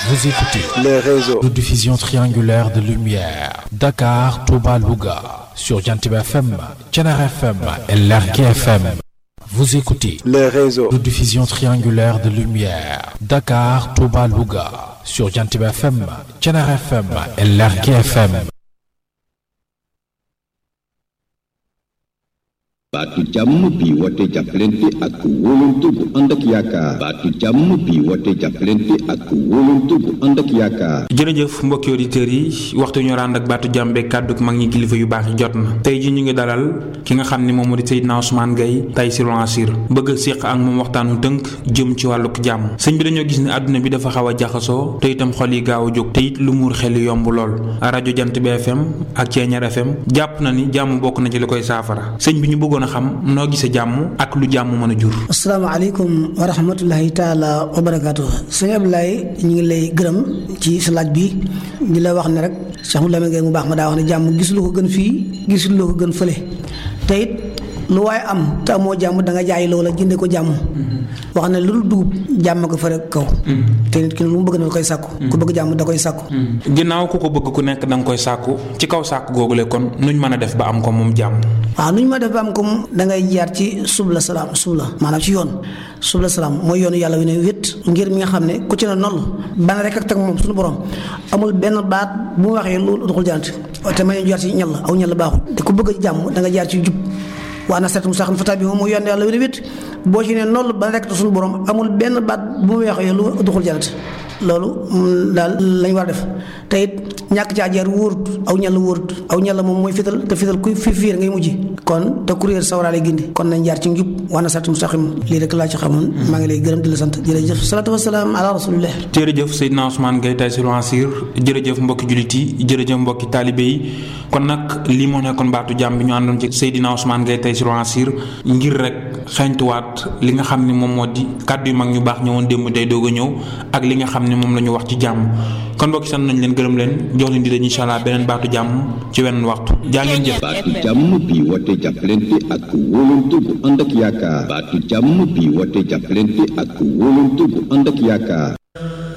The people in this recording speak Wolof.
Vous écoutez les réseaux. de diffusion triangulaire de lumière. Dakar, Touba, Louga. Sur Jantib FM, Thiénare FM et Lergui FM. Vous écoutez les réseaux. de diffusion triangulaire de lumière. Dakar, Touba, Louga. Sur Jantib FM, Thiénare FM et Lergui FM. baatu jàmm bi woote jàppalante ak wóolante bu ànd ak yaakaar baatu jàmm bi woote jàppalante ak wóolante bu ànd ak yaakaar jërëjëf mbokki auditeurs yi waxtu ñu rànd ak baatu jàmbe kàddu mag ñi kilifa yu baax yi jot na tey ji ñu ngi dalal ki nga xam ne moom moo di Seydina Ousmane Gaye Taysiroul Assir bëgg a séq ak moom waxtaanu tënk jëm ci wàlluk jàmm sëñ bi dañoo gis ne àdduna bi dafa xaw a jaxasoo te itam xol yi gaaw a jóg te it lu muur xel yi yomb lool rajo jant bi FM ak Ceeñar FM jàpp na ni jàmm bokk na ci li koy saafara sëñ bi ñu bëggoon a xam noo gisee jàmm ak lu jàmm mën a jur asalaamaaleykum wa rahmatullahi taala wa barakaatu sëñ Abdoulaye ñu ngi lay gërëm ci sa laaj bi di la wax ne rek Cheikh Mouhamadou Lamine Gaye mu baax ma daa wax ne jàmm gis lu ko gën fii gis lu ko gën fële te it lu waaye am te amoo jàmm da nga jaay loola jënde ko jàmm wax ne lu dul dugub jàmm ko fa rek kaw te nit ki lu mu bëgg na da koy sàkku ku bëgg jàmm da koy sàkku ginnaaw ku ko bëgg ku nekk da nga koy sàkku ci kaw sàkku googule kon nuñ mën a def ba am ko moom jàmm waaw nu ñu ma def ba am ko da ngay jaar ci subla salaam subla maanaam ci yoon subla salaam mooy yoonu yàlla wi ne wét ngir mi nga xam ne ku ci ne noll ban rek ak teg moom suñu borom amul benn baat bu mu waxee lu doxul jant te ma ñu jaar ci ñal aw ñal baaxul te ku bëgg jàmm da nga jaar ci jub waa na seet mu sax fata bi moom mooy yoon yàlla wi ne wét boo ci ne noll ban rek suñu borom amul benn baat bu mu waxee lu doxul jant loolu daal lañ war a def te it ñàkk caa jaar wóorut aw ñal wóorut aw ñal moom mooy fital te fital kuy fi fiir ngay mujj kon te kuréel sawaraale gindi kon nañ jaar ci njub waa na seet mu sax lii rek laa ci xamoon maa ngi lay gërëm di la sant jërëjëf salaatu wasalaam ala rasulillah jërëjëf Seydina Ousmane Gaye Taysiroul Assir jërëjëf mbokki jullit yi jërëjëf mbokki taalibe yi kon nag lii moo nekkoon baatu jàmm bi ñu àndoon ci Seydina Ousmane Gaye Taysiroul Assir ngir rek xeeñtuwaat li nga xam ne moom moo di kàddu yu mag ñu baax ñëwoon démb tey doog a ñëw ak li nga xam ne moom la ñu wax ci jàmm kon mbokki sant nañ leen gërëm leen jox leen di leen incha allah beneen baatu jàmm ci wenn waxtu jaa ngeen jëf baatu jàmm bi woote jàppalante ak wóolante bu ànd ak yaakaar baatu jàmm bi woote jàppalante ak wóolante bu ànd ak yaakaar